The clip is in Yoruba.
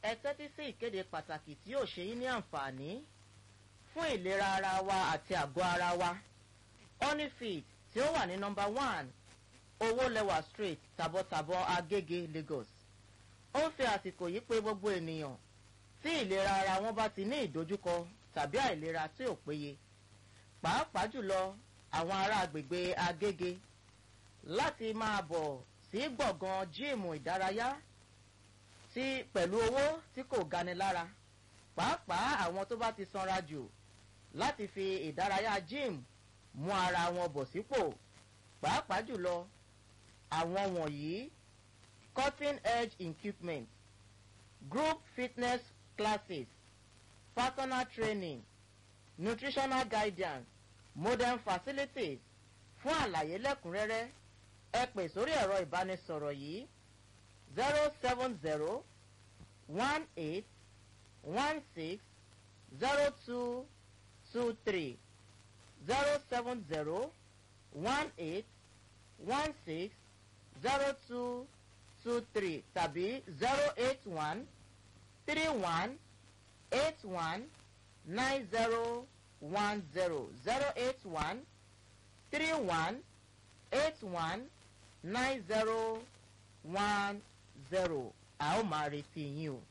ẹ tẹ́tí sí ìkéde pàtàkì tí yóò ṣe yín ní àǹfààní fún ìlera ara wa àti àgọ́ ara wa honeyfit tí ó wà ní nọmba one owó lẹwà street tàbọ̀tàbọ̀ agége lagos ó ń fi àsìkò yìí pé gbogbo ènìyàn tí ìlera ara wọn bá ti ní ìdojúkọ tàbí àìlera tí ò péye pàápàá jùlọ àwọn ará agbègbè agége láti máa bọ̀ sí gbọ̀ngàn jíìmù ìdárayá tí pẹ̀lú owó tí kò gani lára pàápàá àwọn tó bá ti sanra jù láti fi ìdárayá jíìmù mú ara wọn bọ̀ sípò pàápàá jùlọ àwọn wọ̀nyí cutting edge equipment group fitness classes personal training nutritional guidance modern facilities fún àlàyé lẹ́kùnrẹ́rẹ́ ẹ pè sórí ẹ̀rọ ìbánisọ̀rọ̀ yìí zero seven zero one eight one six zero two two three zero seven zero one eight one six zero two two three tàbí zero eight one three one eight one nine zero one zero zero eight one three one eight one nine zero one zero a ó máa retí yín o.